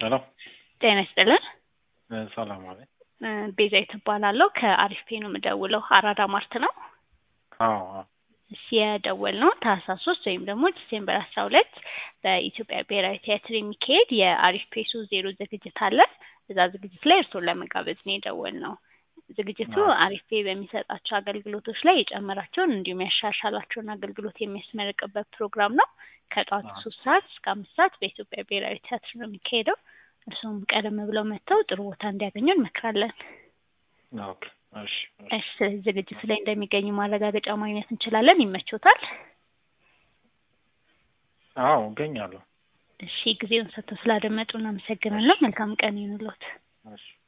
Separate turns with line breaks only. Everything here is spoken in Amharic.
ሄሎ
ጤና ይስጥልን።
እ ሰላም አለ።
እ ቤዛዊት እባላለሁ ከአሪፍ ፔ ነው የምደውለው። አራዳ ማርት ነው።
አዎ አዎ
እሺ የደወልነው ታህሳስ ሶስት ወይም ደግሞ ዲሴምበር አስራ ሁለት በኢትዮጵያ ብሔራዊ ቲያትር የሚካሄድ የአሪፍ ፔ ሶስት ዜሮ ዝግጅት አለ። እዛ ዝግጅት ላይ እርስዎን ለመጋበዝ ነው የደወልነው። ዝግጅቱ
አዎ።
አሪፍ ፔ በሚሰጣቸው አገልግሎቶች ላይ የጨመራቸውን እንዲሁም ያሻሻላቸውን አገልግሎት የሚያስመርቅበት ፕሮግራም ነው። ከጠዋቱ
አዎ።
ሶስት ሰዓት እስከ አምስት ሰዓት በኢትዮጵያ ብሔራዊ ቲያትር ነው የሚካሄደው። እርስዎም ቀደም ብለው መጥተው ጥሩ ቦታ እንዲያገኙ እንመክራለን።
ኦኬ እሺ እሺ።
እሺ ስለዚህ ዝግጅቱ ላይ እንደሚገኙ ማረጋገጫ ማግኘት እንችላለን። ይመቾታል?
አዎ እገኛለሁ።
እሺ ጊዜውን ሰጥተው ስላደመጡ እናመሰግናለን። መልካም ቀን ይሁንልዎት።
እሺ